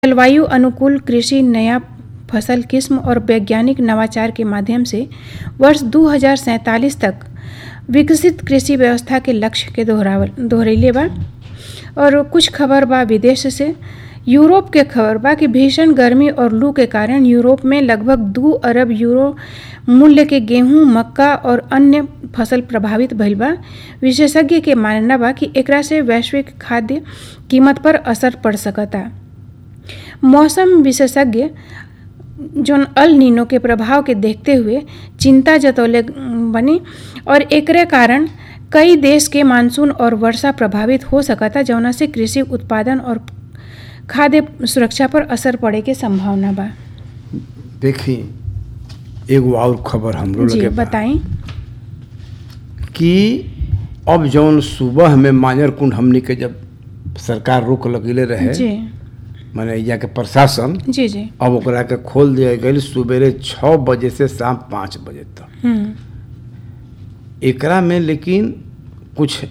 जलवायु अनुकूल कृषि नया फसल किस्म और वैज्ञानिक नवाचार के माध्यम से वर्ष दू तक विकसित कृषि व्यवस्था के लक्ष्य के दोहरावल दोहरैले बा और कुछ खबर बा विदेश से यूरोप के खबर बा कि भीषण गर्मी और लू के कारण यूरोप में लगभग दू अरब यूरो मूल्य के गेहूं मक्का और अन्य फसल प्रभावित भइल बा विशेषज्ञ के मानना बा कि एकरा से वैश्विक खाद्य कीमत पर असर पड़ सकता मौसम विशेषज्ञ जोन अल नीनो के प्रभाव के देखते हुए चिंता जतौले बनी और एकरे कारण कई देश के मानसून और वर्षा प्रभावित हो सकता जौना से कृषि उत्पादन और खाद्य सुरक्षा पर असर पड़े के संभावना बा देखी एगो और खबर हमरो जी लगे बा बताई कि अब जौन सुबह में मांजर कुंड हमनी के जब सरकार रोक लगेले रहे जी माने यहाँ के प्रशासन जी जी अब ओकरा के खोल दिया गई सुबेरे छः बजे से शाम पाँच बजे तक हम्म एकरा में लेकिन कुछ